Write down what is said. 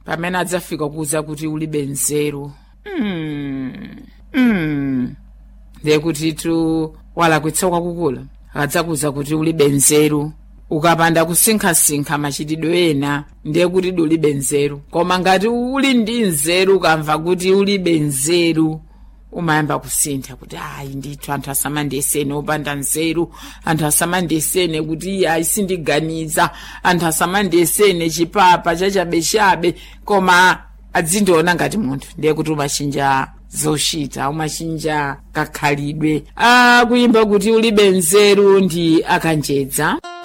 pamene adzafika kuuza kuti ulibe nzeru mm. mm. ndiye kuti tu walakwitsa kwakukula akadzakuza kuti ulibe nzeru ukapanda kusinkhasinkha machitidwe ena ndiye kuti ulibe nzeru koma ngati uli ndi nzeru ukamva kuti ulibe nzeru umayamba kusintha kuti ayi ndithu anthu asamandiyesene opanda nzeru anthu asamandiyesene kuti iye ayisindiganiza anthu asamandiyesene chipapa chachabechabe koma adzindiona ngati munthu ndiye kuti umachinja zochita umachinja kakhalidwe akuyimba kuti ulibe nzeru ndi akanjedza